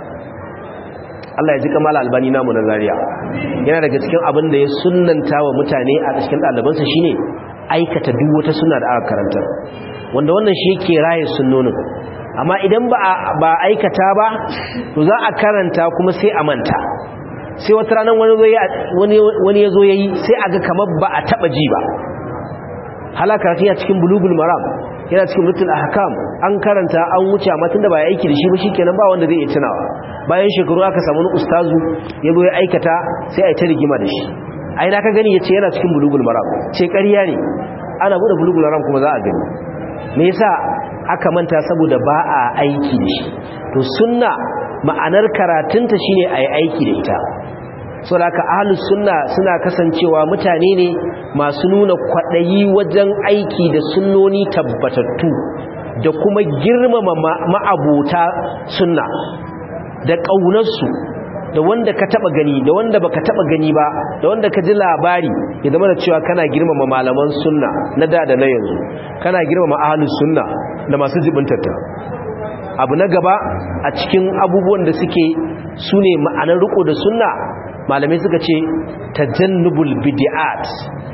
Allah ya ji kamala albani namu na Zaria yana daga cikin abin da ya sunnanta wa mutane a cikin ɗalibansa shine aikata duk wata sunna da aka karanta wanda wannan shi yake raye sunnonin amma idan ba ba aikata ba to za a karanta kuma sai a manta sai wata ranar wani wani ya zo yayi sai a ga kamar ba a taba ji ba halaka ta cikin bulugul maram yana cikin rutul ahkam an karanta an wuce amma tunda ba ya aiki da shi ba shikenan ba wanda zai iya tunawa bayan shekaru aka samu wani ustazu ya zo ya aikata sai a yi ta rigima da shi ai na ka gani yace yana cikin bulugul maram ce ƙarya ne ana bude bulugul maram kuma za a gani me yasa aka manta saboda ba a aiki da shi to sunna ma'anar karatunta shine ayi aiki da ita saboda ahlus sunna suna kasancewa mutane ne masu nuna kwadayi wajen aiki da sunnoni tabbatattu da kuma girmama ma'abota sunna da ƙaunarsu da wanda ka taba gani da wanda baka taba gani ba da wanda ka ji labari ya zama da cewa kana girmama malaman sunna na da da na yanzu kana girmama ahlus sunna da masu jibintarta abu na gaba a cikin abubuwan da suke sune ma'anar riko da sunna malamai suka ce tajannubul bid'at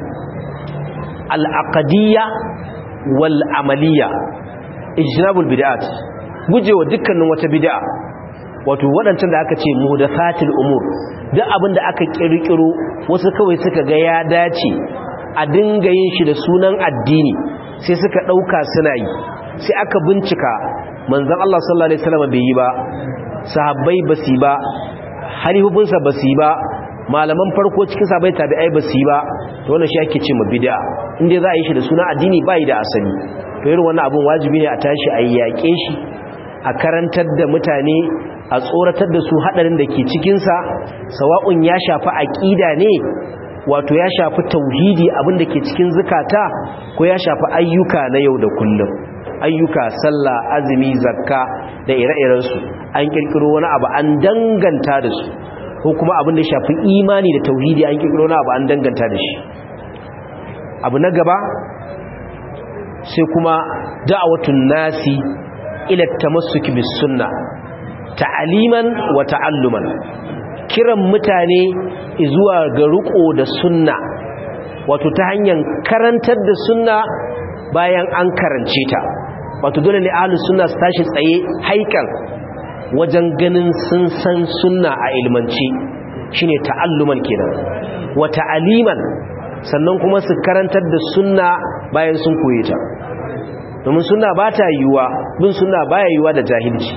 al-aqdiyya wal amaliyya ijtinabul bid'at gujewa dukkanin wata bid'a wato waɗancan da aka ce muhdathatil umur duk abin da aka kirkiro wasu kawai suka ga ya dace a dinga yin shi da sunan addini sai suka ɗauka suna yi sai aka bincika manzon Allah sallallahu alaihi wasallam bai yi ba sahabbai ba su ba halihufinsa ba su ba malaman farko cikin sahabbai tabi'ai ba su ba to wannan shi ake ce ma bid'a inda za a yi shi da sunan addini bai da asali to irin wannan abun wajibi ne a tashi a yaƙe shi a karantar da mutane a tsoratar da su hadarin da ke cikinsa sawa'un ya shafi aƙida ne wato ya shafi tauhidi abin da ke cikin zukata ko ya shafi ayyuka na yau da kullum ayyuka sallah azumi zakka da da ire-irensu an kirkiro wani abu an danganta da su ko kuma abin da shafi imani da tauhidi an kirkiro wani abu an danganta da shi abu na gaba sai kuma da'awatun nasi ila tamassuki bis sunna ta'aliman wa ta'alluman kiran mutane zuwa ga riko da sunna wato ta hanyar karantar da sunna bayan an karance ta wato dole ne ahlus sunna su tashi tsaye haikan wajen ganin sun san sunna a ilmance shine ta'alluman kenan wa ta'aliman sannan kuma su karantar da sunna bayan sun koye ta domin sunna ba ta yiwuwa bin sunna baya yiwuwa da jahilci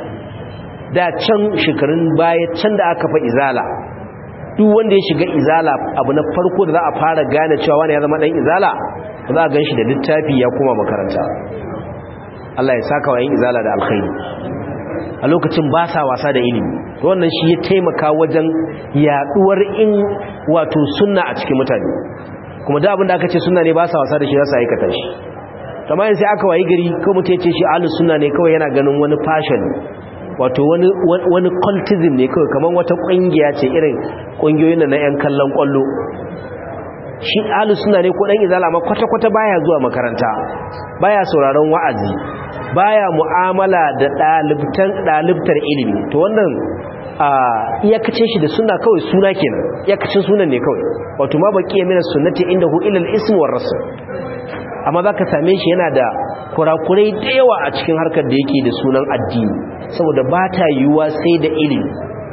da can shekarun baya can da aka fa izala duk wanda ya shiga izala abu na farko da za a fara gane cewa wani ya zama dan izala za a gan shi da littafi ya koma makaranta Allah ya saka wa yin izala da alkhairi a lokacin ba sa wasa da ilimi wannan shi ya taimaka wajen yaduwar in wato sunna a cikin mutane kuma da abin da aka ce sunna ne ba sa wasa da shi za su aikata shi kamar sai aka wayi gari ko mutum ya ce shi ahlus sunna ne kawai yana ganin wani fashion wato wani wani cultism ne kawai kamar wata kungiya ce irin kungiyoyin na yan kallon kwallo shi ahlus sunna ne ko dan izala ma kwata kwata baya zuwa makaranta baya sauraron wa'azi baya mu'amala da dalibtan dalibtar ilimi to wannan a iyakacin shi da sunna kawai suna kenan iyakacin sunan ne kawai wato ma baki ya mina sunnati indahu ila al-ism war rasul amma zaka same shi yana da kurakurai da yawa a cikin harkar da yake da sunan addini saboda ba ta yiwuwa sai da ilimi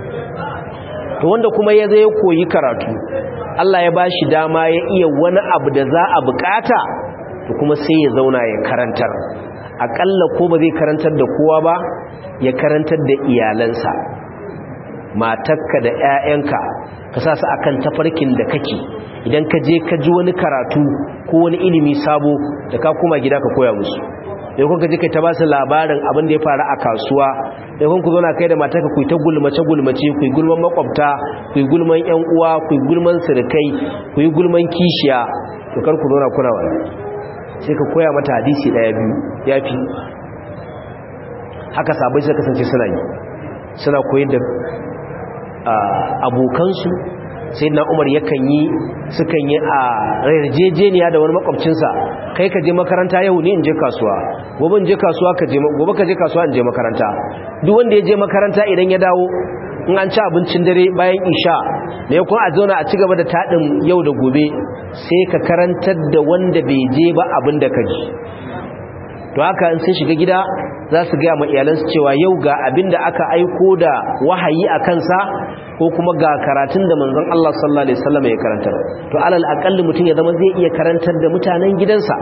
to wanda kuma ya zai koyi karatu Allah ya bashi dama ya iya wani abu da za a bukata to kuma sai ya zauna ya karantar akalla ko ba zai karantar da kowa ba ya karantar da iyalansa matakka da 'ya'yanka ka sa su akan tafarkin da kake idan ka je ka ji wani karatu ko wani ilimi sabo da ka koma gida ka koya musu da kun ka je kai ta ba su labarin abin da ya faru a kasuwa da kun ku zauna kai da matarka ku ta gulmace gulmace ku yi gulman makwabta ku yi gulman yan uwa ku yi gulman sirkai ku yi gulman kishiya to kar ku zauna kuna wani sai ka koya mata hadisi daya biyu yafi haka sabai suka kasance suna yi suna koyar da abokansu sai na umar yakan yi sukan yi a yarjejeniya da wani makwabcinsa kai ka je makaranta yau ne in je kasuwa gobe in je kasuwa ka je gobe ka je kasuwa in je makaranta duk wanda ya je makaranta idan ya dawo in an ci abincin dare bayan isha da ya kuma a zauna a ci gaba da taɗin yau da gobe sai ka karantar da wanda bai je ba abin da ka ji to haka in sun shiga gida za su gaya ma iyalansu cewa yau ga abin da aka aiko da wahayi a kansa ko kuma ga karatun da manzon Allah sallallahu alaihi wasallam ya karantar to alal aqalli mutum ya zama zai iya karantar da mutanen gidansa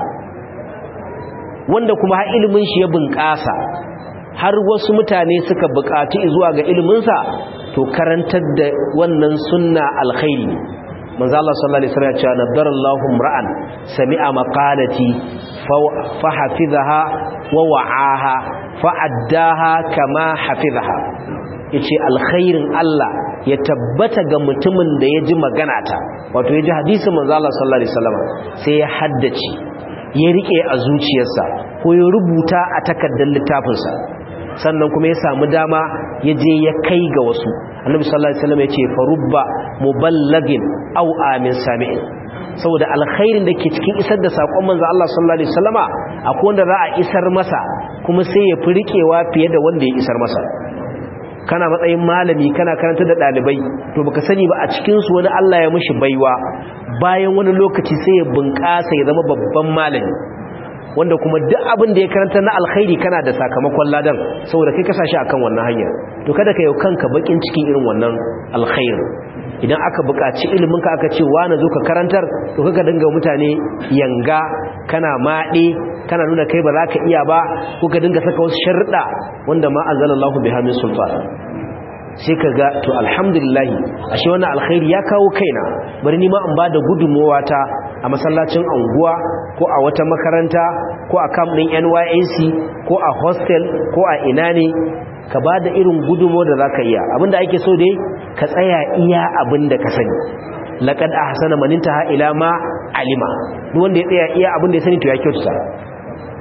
wanda kuma har ilimin shi ya bunƙasa har wasu mutane suka buƙaci zuwa ga iliminsa to karantar da wannan sunna alkhairi manzo Allah sallallahu alaihi wasallam ya ce nadarallahu ra'an sami'a maqalati fa hafizaha wa wa'aha fa addaha kama hafizaha yace alkhairin Allah ya tabbata ga mutumin da ya ji magana ta wato ya ji hadisin manzo Allah sallallahu alaihi wasallam sai ya haddace ya rike a zuciyarsa ko ya rubuta a takardar littafinsa sannan kuma ya samu dama ya je ya kai ga wasu annabi sallallahu alaihi wasallam ya ce farubba muballagin aw amin sami'in saboda alkhairin da ke cikin isar da sakon manzo Allah sallallahu alaihi wasallama akwai wanda za a isar masa kuma sai ya fi rikewa fiye da wanda ya isar masa kana matsayin malami kana karanta da dalibai to baka sani ba a cikin su wani Allah ya mishi baiwa bayan wani lokaci sai ya bunƙasa ya zama babban malami wanda kuma duk abin da ya karanta na alkhairi kana da sakamakon ladan saboda kai kasashe akan wannan hanya to kada ka yau kanka bakin cikin irin wannan alkhairi idan aka buƙaci ilimin ka aka ce wani zo ka karantar to kaga dinga mutane yanga kana maɗe kana nuna kai ba za ka iya ba ko ka dinga saka wasu sharuɗa wanda ma anzalallahu biha min sultan sai ka ga to alhamdulillah ashe wannan alkhairi ya kawo kaina bari ni ma in bada gudunmowa ta a masallacin anguwa ko a wata makaranta ko a camp din NYSC ko a hostel ko a ina ne ka bada irin gudunmowa da zaka iya abinda ake so dai ka tsaya iya abinda ka sani laqad ahsana man intaha ila ma alima duk wanda ya tsaya iya abinda ya sani to ya kyautata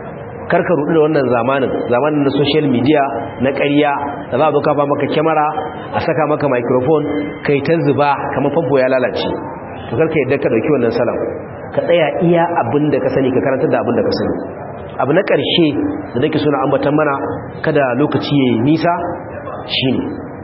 karka rudu da wannan zamanin zamanin na social media na ƙarya da za a zo kafa maka kyamara a saka maka microphone kai ta zuba kamar famfo ya lalace to karka yadda ka dauki wannan salam ka tsaya iya abin da ka sani ka karanta da abin da ka sani abu na ƙarshe da nake suna ambatan mana kada lokaci ya yi nisa shine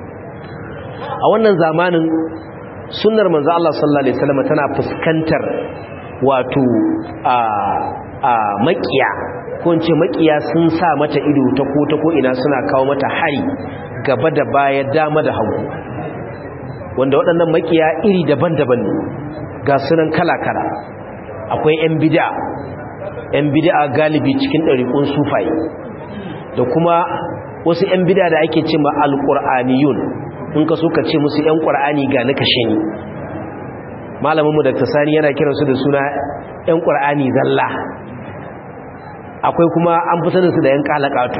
a wannan zamanin sunnar manzo Allah sallallahu alaihi wasallam tana fuskantar wato a a makiya ko in ce makiya sun sa mata ido ta ko ta ko ina suna kawo mata hari gaba da baya dama da hagu wanda waɗannan makiya iri daban-daban ne ga sunan kala-kala akwai 'yan bid'a 'yan bid'a galibi cikin ɗariƙun sufaye da kuma wasu 'yan bid'a da ake ce ma alƙur'aniyun in ka so ka ce musu 'yan ƙur'ani ga na kashe ni malaminmu da tasani yana kiransu da suna 'yan ƙur'ani zalla akwai kuma an fi saninsu da 'yan ƙalaƙatu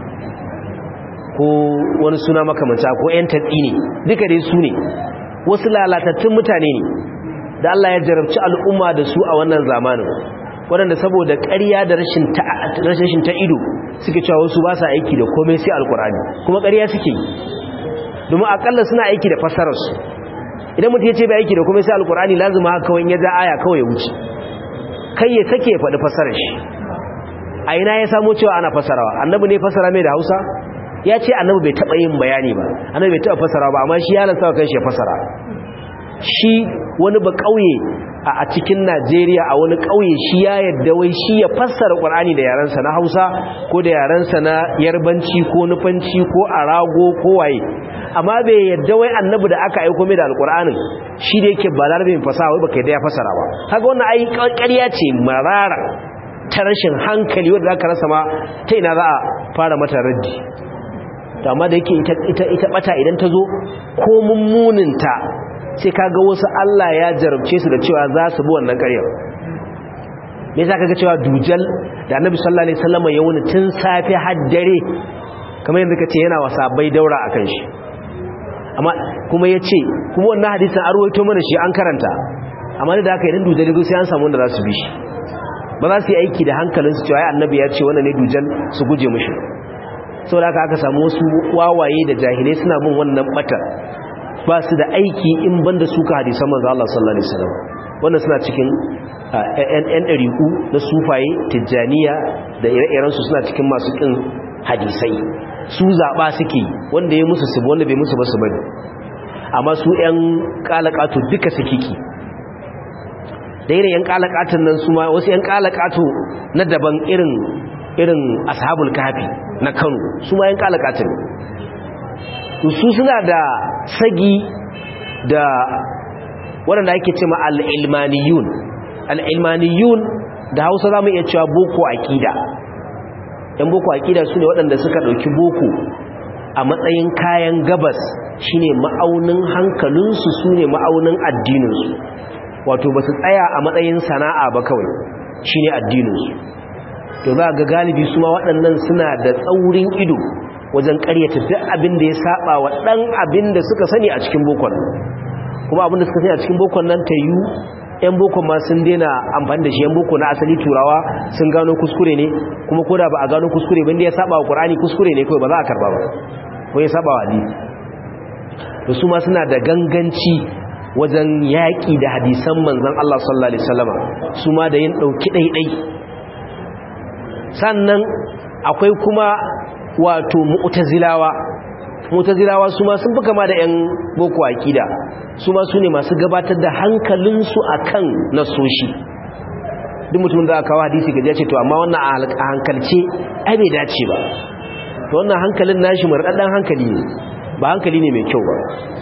ko wani suna makamanta ko 'yan tatsi ne duka dai su ne wasu lalatattun mutane ne da Allah ya jarabci al'umma da su a wannan zamanin waɗanda saboda ƙarya da rashin ta ido suke cewa wasu ba sa aiki da komai sai alkurani kuma ƙarya suke domin akalla suna aiki da fassararsu idan mutum ya ce bai aiki da komai sai alkurani lazima haka kawai ya ja aya kawai ya wuce kai ya sake ya faɗi fassarar shi a ina ya samo cewa ana fassarawa annabi ne fassara mai da hausa ya ce annabi bai taɓa yin bayani ba annabi bai taɓa fassara ba amma shi ya lasa kan shi ya fassara shi wani ba ƙauye a cikin Najeriya a wani ƙauye shi ya yadda wai shi ya fassara Qur'ani da yarensa na Hausa ko da yarensa na Yarbanci ko Nufanci ko Arago ko waye amma bai yadda wai annabi da aka aika mai da Alƙur'anin shi da yake ba larabe fasaha wai baka yadda ya fassara ba kaga wannan ai ƙarya ce marara ta rashin hankali wanda zaka rasa ma ta ina za a fara mata raddi to amma da yake ita ita bata idan ta zo ko mummuninta sai kaga wasu Allah ya jarabce su da cewa za su bi wannan ƙaryar me yasa kaga cewa dujal da Annabi sallallahu alaihi wasallam ya wuni tun safi har dare kamar yadda kace yana wasabai daura akan shi amma kuma yace kuma wannan hadisin an ruwaito mana shi an karanta amma da haka idan dujal sai an samu wanda za su bi shi ba za su yi aiki da hankalin su cewa ai Annabi ya ce wannan ne dujal su guje mishi saboda haka aka samu wasu wawaye da jahilai suna bin wannan bata ba su da aiki in banda suka hadisan manzo Allah sallallahu alaihi wasallam wannan suna cikin ƴan ɗariƙu na sufaye tijjaniya da ire-irensu suna cikin masu ƙin hadisai su zaɓa suke wanda ya musu su wanda bai musu ba su bane amma su ƴan ƙalaƙato duka suke ki da irin ƴan ƙalaƙatan nan su ma wasu ƴan ƙalaƙato na daban irin irin ashabul kafi na Kano su ma ƴan ƙalaƙatan su suna da sagi da waɗanda ake ce ma al'ilmaniyun al'ilmaniyun da hausa za mu iya cewa boko aƙida ‘yan boko aƙida su ne waɗanda suka ɗauki boko a matsayin kayan gabas shine ma'aunin hankalinsu su ne ma'aunin addininsu wato ba su tsaya a matsayin sana'a ba kawai shine addininsu to za ga galibi su ma waɗannan suna da tsaurin ido wajen ƙaryata duk abin da ya saba wa ɗan abin da suka sani a cikin bokon kuma abin da suka sani a cikin bokon nan ta yi yan bokon ma sun daina amfani da shi yan boko na asali turawa sun gano kuskure ne kuma ko da ba a gano kuskure ba inda ya saba wa ƙur'ani kuskure ne kawai ba za a karba ba ko ya saba wa hadisi da su ma suna da ganganci wajen yaƙi da hadisan manzon Allah sallallahu alaihi wasallama su ma da yin ɗauki ɗaiɗai sannan akwai kuma wato mu'tazilawa mu'tazilawa su ma sun fi kama da 'yan boko akida su ma su ne masu gabatar da hankalinsu akan nasoshi duk mutum da aka kawo hadisi gaji ce to amma wannan a hankalce ai bai dace ba to wannan hankalin nashi marɗaɗɗen hankali ne ba hankali ne mai kyau ba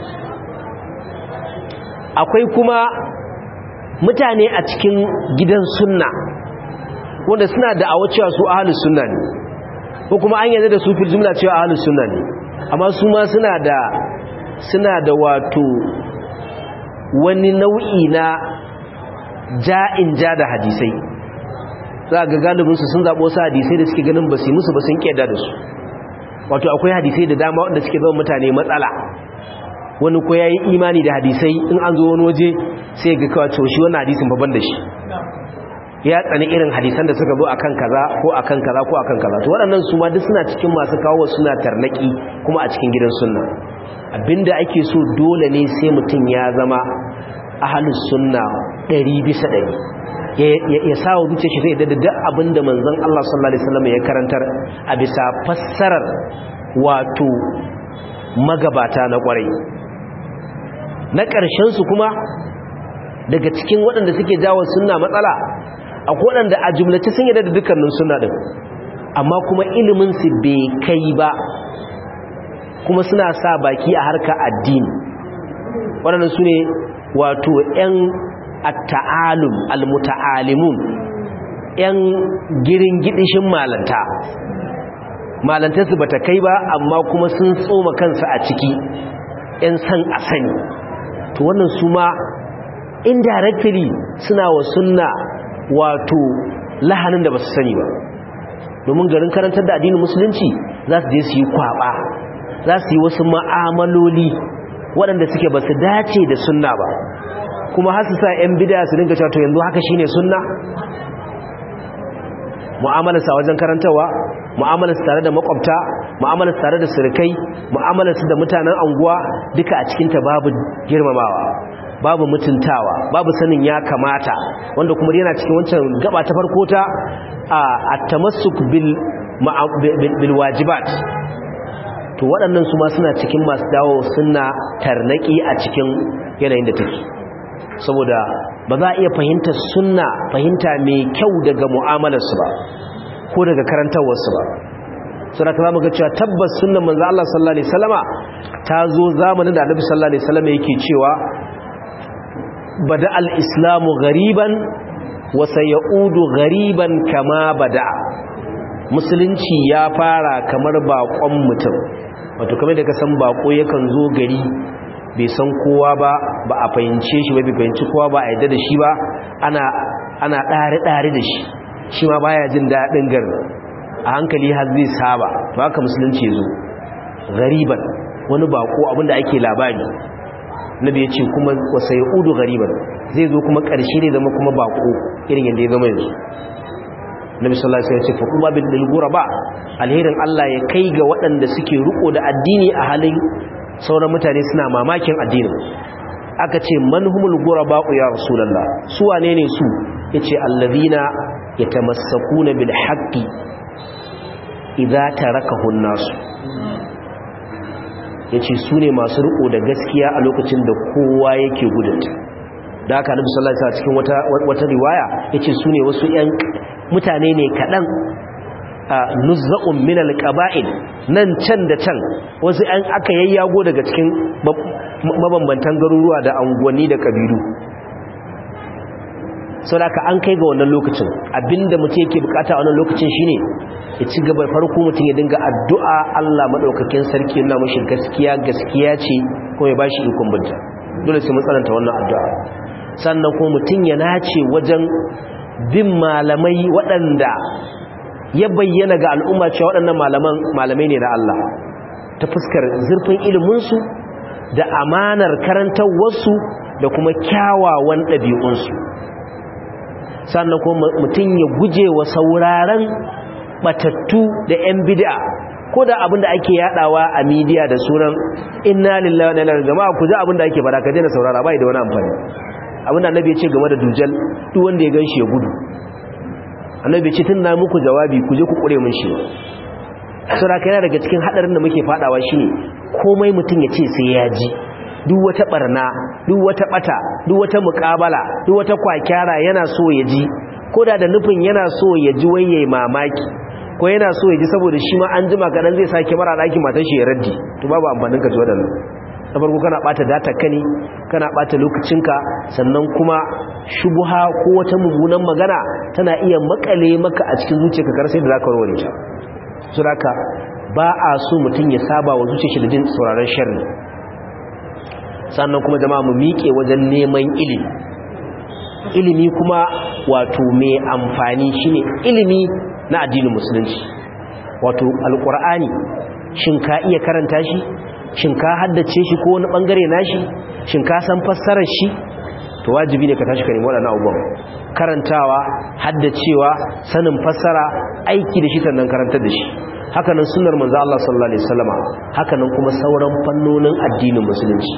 akwai kuma mutane a cikin gidan sunna wanda suna da awa cewa su ahalus sunna ne ko kuma an yanzu da su fil jumla cewa ahalus sunna ne amma su ma suna da suna da wato wani nau'i na ja'in ja da hadisai za ga galibinsu sun zaɓo su hadisai da suke ganin ba su yi musu ba sun ƙeda da su wato akwai hadisai da dama wanda suke zama mutane matsala wani ko ya yi imani da hadisai in an zo wani waje sai ga kawo shi wani hadisin babban da shi ya tsani irin hadisan da suka zo akan kaza ko akan kaza ko akan kaza to waɗannan su ma duk suna cikin masu kawo suna tarnaki kuma a cikin gidan sunna abinda ake so dole ne sai mutum ya zama ahlus sunna 100 bisa 100 ya sa wa zuciya shi zai da duk abinda manzon Allah sallallahu alaihi wasallam ya karantar a bisa fassarar wato magabata na kwarai na ƙarshen su kuma daga cikin waɗanda suke jawo sunna matsala akwai waɗanda a jumlace sun yadda da dukkanin sunna din amma kuma ilimin su bai kai ba kuma suna sa baki a harka addini waɗannan su ne wato 'yan at-ta'alum al-muta'alimun yan girin gidishin malanta malantar su bata kai ba amma kuma sun tsoma kansu a ciki yan san a sani to wannan su ma indirectly suna wa sunna wato lahanin da ba su sani ba domin garin karantar da addinin musulunci za su je su yi kwaba za su yi wasu ma'amaloli waɗanda suke ba su dace da sunna ba kuma har su sa 'yan bida su dinga cewa to yanzu haka shine sunna mu'amalarsa wajen karantarwa mu'amalarsa tare da makwabta mu'amalarsa tare da surukai mu'amalarsa da mutanen anguwa duka a cikinta babu girmamawa babu mutuntawa babu sanin ya kamata wanda kuma yana cikin wancan gaba ta farko ta a tamassuk bil bil wajibat to waɗannan su ma suna cikin masu dawo suna tarnaki a cikin yanayin da take saboda ba za a iya fahimtar sunna fahimta mai kyau daga mu'amalarsu ba ko daga karantarwarsu ba suna ka zama ga cewa tabbas sunnan manzo Allah sallallahu alaihi wasallama ta zo zamanin da Annabi sallallahu alaihi wasallama yake cewa bada al-islamu ghariban wa sayaudu ghariban kama bada musulunci ya fara kamar bakon mutum wato kamar da ka san bako yakan zo gari bai san kowa ba ba a fahimce shi ba bai fahimci kowa ba a yadda da shi ba ana ana ɗare-ɗare da shi shi ma baya jin daɗin garin a hankali har zai saba to haka musulunci ya zo gariban wani bako abinda ake labari nabi ya ce kuma wasa ya udu gariban zai zo kuma ƙarshe ne zama kuma bako irin yadda ya zama yanzu nabi sallallahu alaihi wasallam ya ce fa kuma bil ghuraba alherin Allah ya kai ga waɗanda suke riko da addini a halin sauran mutane suna mamakin addinin aka ce manhumul ghuraba ya rasulullah su wane ne su yace allazina yatamassakuna bil haqqi idza tarakahu an-nas yace su ne masu riko da gaskiya a lokacin da kowa yake gudunta da haka nabi sallallahu alaihi wasallam cikin wata wata riwaya yace su ne wasu ƴan mutane ne kadan nuzza'un min alqaba'il nan can da can wasu an aka yayyago daga cikin mabambantan garuruwa da anguwanni da kabilu saboda an kai ga wannan lokacin abinda mutum yake bukata a wannan lokacin shine ya ci gaba farko mutum ya dinga addu'a Allah madaukakin sarki yana mashi gaskiya gaskiya ce kuma ya bashi ikon binta dole sai mun tsananta wannan addu'a sannan kuma mutum ya nace wajen bin malamai waɗanda ya bayyana ga al'umma cewa waɗannan malaman malamai ne na Allah ta fuskar zurfin iliminsu da amanar karantarwarsu da kuma kyawawan ɗabi'unsu sannan kuma mutum ya guje wa sauraron batattu da 'yan bid'a ko da abinda ake yadawa a midiya da sunan inna lillahi wa inna ilaihi jama'a ku ji abinda ake fara ka daina saurara bai da wani amfani abinda annabi ya ce game da dujal duk wanda ya ganshi ya gudu annabi ce tun na muku jawabi ku je ku kure mun shi sura yana daga cikin hadarin da muke fadawa shine komai mutum ya ce sai ya ji duk wata barna duk wata bata duk wata muƙabala duk wata kwakyara yana so ya ji koda da nufin yana so ya ji wai yayi mamaki ko yana so ya ji saboda shi ma an jima kadan zai sake mara ɗakin matar shi ya raddi to babu amfanin ka ji wadannan na farko kana bata data kani kana bata lokacinka sannan kuma shubuha ko wata mummunan magana tana iya makale maka a cikin zuciyarka kar sai da zaka warware ta so haka ba a so mutum ya saba wa zuciyarsa da jin sauraron sharri sannan kuma jama'a mu miƙe wajen neman ilimi ilimi kuma wato mai amfani shine ilimi na addinin musulunci wato alqur'ani shin ka iya karanta shi shin ka haddace shi ko wani bangare nashi shin ka san fassarar shi to wajibi ne ka tashi ka nemi waɗannan abubuwan karantawa haddacewa sanin fassara aiki da shi sannan karantar da shi hakanan sunnar manzo Allah sallallahu alaihi wasallama hakanan kuma sauran fannonin addinin musulunci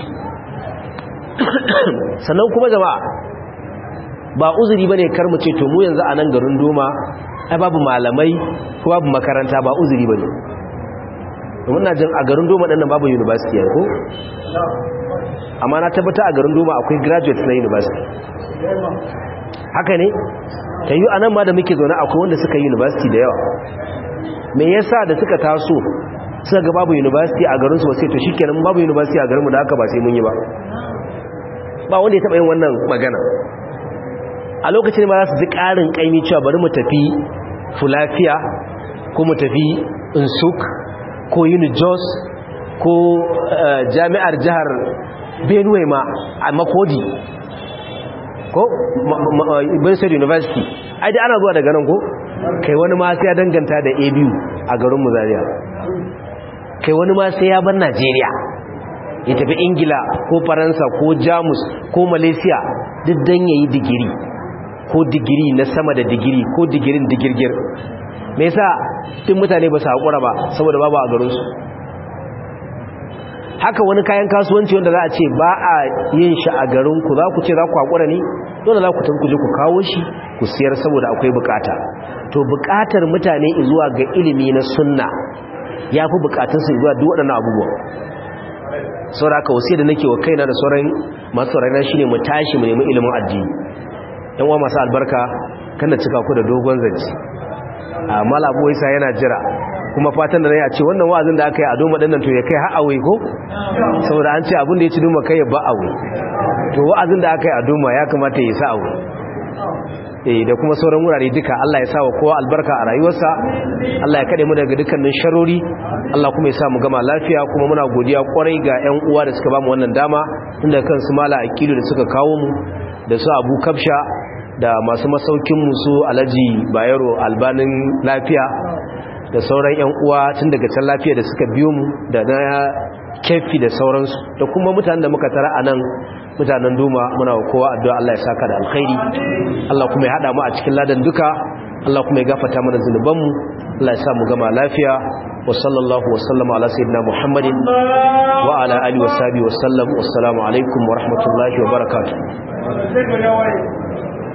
sannan kuma jama'a ba uzuri bane kar mu ce to mu yanzu a nan garin doma ai babu malamai ko babu makaranta ba uzuri bane domin na jin a garin doma ɗan babu university ko amma na tabbata a garin doma akwai graduate na university haka ne ta yi anan ma da muke zaune akwai wanda suka yi university da yawa me yasa da suka taso suka ga babu university a garinsu ba sai to shikenan babu university a garinmu da haka ba sai mun yi ba ba wanda ya taɓa yin wannan magana a lokacin ma za su ji ƙarin ƙaimi cewa bari mu tafi fulafiya ko mu tafi insuk ko unijos ko jami'ar jihar benue ma a makodi ko State university ai da ana zuwa daga nan ko kai wani ma sai ya danganta da abu a garin muzariya kai wani ma sai ya bar najeriya ya tafi ingila ko faransa ko jamus ko malaysia duk don ya yi digiri ko digiri na sama da digiri ko digirin digirgir me yasa tun mutane ba su haƙura ba saboda babu a garinsu haka wani kayan kasuwanci wanda za a ce ba a yin shi a garinku za ku ce za ku haƙura ne dole za ku tafi je ku kawo shi ku siyar saboda akwai bukata to bukatar mutane zuwa ga ilimi na sunna ya fi bukatunsu zuwa duk waɗannan abubuwa saboda haka wasu da nake wa kaina da sauran masu raina shine mu tashi mu nemi ilimin addini yan uwa masu albarka kana cika ku da dogon zance a malabu isa yana jira kuma fatan da ya ce wannan wa'azin da aka yi a doma ɗannan to ya kai ha'awai ko saboda an ce abin da ya ci doma kai ya ba awai to wa'azin da aka yi a doma ya kamata ya sa awai eh da kuma sauran wurare duka Allah ya sa wa kowa albarka a rayuwarsa Allah ya kade mu daga dukkanin sharori Allah kuma ya sa mu gama lafiya kuma muna godiya kwarai ga ƴan uwa da suka ba mu wannan dama inda kansu mala akilu da suka kawo mu da su Abu Kabsha da masu masaukin mu su Alhaji Bayero Albanin lafiya da sauran 'yan uwa tun daga can lafiya da suka biyo mu da na kefi da sauransu da kuma mutanen da muka tara a nan mutanen duma muna kowa addu'a Allah ya saka da alkhairi Allah kuma ya hada mu a cikin ladan duka Allah kuma ya gafata mana zunubanmu Allah ya sa mu gama lafiya wa sallallahu wa sallama ala sayyidina Muhammadin wa ala alihi wa sahbihi wa sallam wassalamu alaikum wa rahmatullahi wa barakatuh